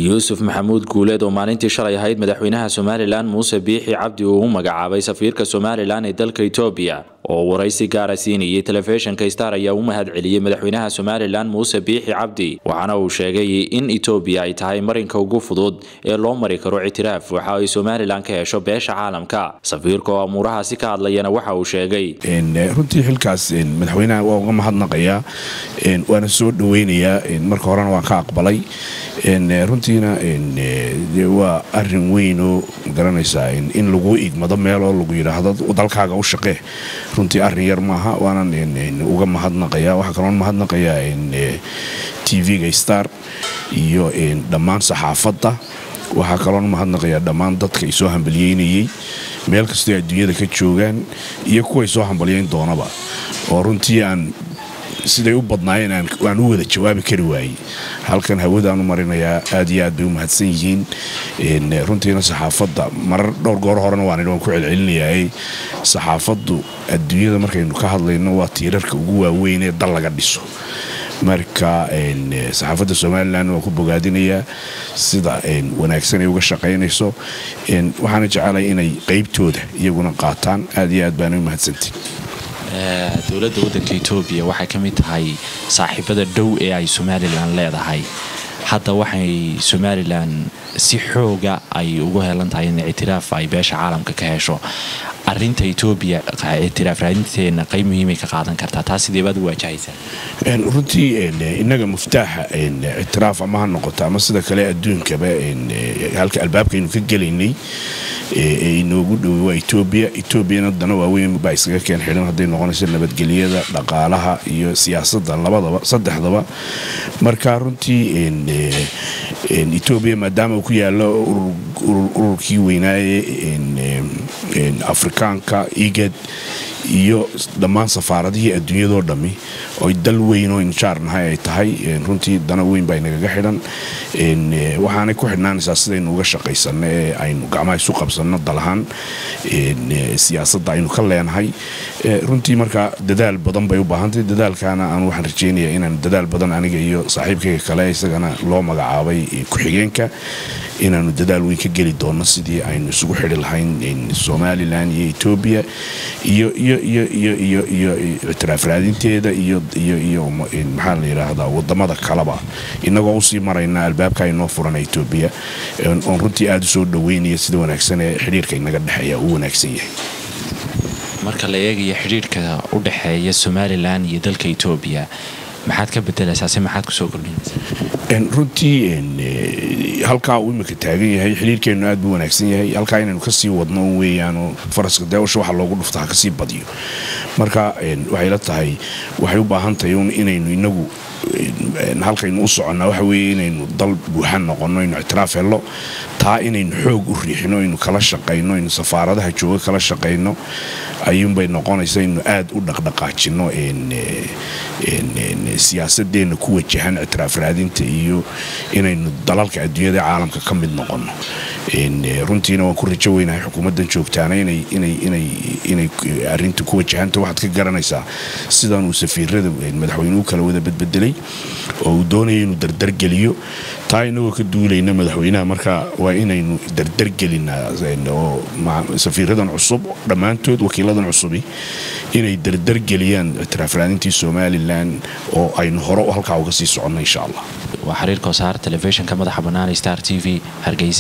yuusuf maxamuud guuleed oo maalintii shalay ahayd madaxweynaha somalilan muuse biixi cabdi uu u magacaabay safiirka somalilan ee dalka etoobiya oo waraysi gaara siinayay telefishinka star ayaa u mahad celiyey madaxweynaha somalilan muuse biixi cabdi waxaana uu sheegay in etoobiya ay tahay marinka ugu fudud ee loo mari karo ictiraaf waxa ay somalilan ka hesho beesha caalamka safiirka oo amuurahaasi ka hadlayana waxa uu sheegay runtii xilkaas madaxweynaha waa uga mahadnaqayaa waana soo dhaweynayaa marka horena waan ka aqbalay runtiina waa arin weyn oo garanaysaa in lagu igmado meel oo lagu yidhaahdo dalkaaga u shaqee runtii arin yar maaha waanan uga mahadnaqaya waxaa kaloon mahadnaqayaa tv-ga star iyo dhammaan saxaafadda waxaa kaloon mahadnaqayaa dhammaan dadka ay soo hambalyeynayey meel kastoo adduunyada ka joogaan iyo kuway soo hambalyeyn doonaba oo runtii aan siday u badnaayeen aan u wada jawaabi kari waayey halkan hawadaan u marinayaa aad iyo aad bay u mahadsan yihiin runtiina saxaafadda marar dhowr goor horena waan waan ku celcelinayaa saxaafaddu adduunyada markaynu ka hadlayno waa tiirarka ugu waaweyn ee dal laga dhiso marka saxaafadda somalilan waan ku bogaadinayaa sida wanaagsan ay uga shaqaynayso waxaana jecelahay inay qaybtooda iyaguna qaataan aad iyo aad baana u mahadsantiin dowladda waddanka etoobiya waxay ka mid tahay saaxiibada dhow ee ay somalilan leedahay hadda waxay somalilan si xooga ay ugu helan tahay in ictiraaf ay beesha caalamka ka hesho arinta etoobiya ictiraaf raadinteena qayb muhiimay ka qaadan kartaa taa sideebaad u waajahaysaa runtii innaga muftaaxa ictiraaf ama ha noqoto ama sida kale adduunkaba halka albaabkaynu ka gelaynay ee inoogu dhowey waa etoobiya etoobiyana dana waaweyn baa iskaga keen xidhan hadday noqonayso nabadgelyada dhaqaalaha iyo siyaasadda labadaba saddexdaba marka runtii etoobiya maadaama uu ku yaalo ururkii weynaaye afrikaanka igad iyo dhammaan safaaradihii adduunyadoo dhammi oy dal weyn oo injaarnahay ay tahay runtii dana weyn baa inagaga xidhan waxaanay ku xidhnaanaysaa sidaynu uga shaqaysanno ee aynu gacmaha isu qabsanno dalahaan siyaasadda aynu ka leenahay runtii markaa dadaal badan bay u baahantahy dadaalkaana aan waxaan rajaynayaa inaan dadaal badan aniga iyo saaxiibkayga kale isagana loo magacaabay ku-xigeenka inaanu dadaal weyn ka geli doonno sidii aynu isugu xidhi lahayn somalilan iyo etoobiya iyo iyo iyo iyo iyo iyo ictiraaf raadinteeda iyo iyo iyo maxaa la yidhaahdaa wadamada kaleba inagoo usii marayna albaabka inoo furan etoobiya oon runtii aada u soo dhaweynaya sida wanaagsan ee xidhiirka inaga dhexeeya uu wanaagsan yahay marka la eegaya xidhiirka u dhexeeya somalilan iyo dalka etoobiya maxaad ka bedelaysaa si maxaad kusoo kordhinaysaa runtii halkaa uu imika taagan yahay xiriirkeennu aad buu wanaagsan yahay halkaa inaynu kasii wadno weeyaanoo faraska deewasha waxa loogu dhufta ha kasii badiyo marka waxay la tahay waxay u baahan tahay un inaynu inagu halkaynu u soconnaa waxa weeye inaynu dal buuxan noqonno aynu ictiraaf hello taa inaynu xoog u riixino aynu kala shaqayno aynu safaaradaha jooga kala shaqayno ayuunbay noqonaysa inu aad u dhaqdhaqaajino siyaasadeenna ku wajahan ictiraaf raadinta iyo inaynu dalalka adduunyada caalamka ka mid noqonno runtiina waan ku rajo weynahay xukuumaddan joogtaana inay arinta ku wajahanta waxaad ka garanaysaa sidan uu safiirada madaxweynuhu kala wada badbedelay oo uu doonaya inuu dardargeliyo taa inagoo ka duulayna madaxweynaha marka waa inaynu dardargelinaa oo safiiradan cusub dhammaantood wakiiladan cusubi inay dardargeliyaan ictiraaf raadintii somalilan oo aynu hore halkaa uga sii soconno insha allah waa xiriirka wasaar telefishinka madaxa bannaan star t v hargeysa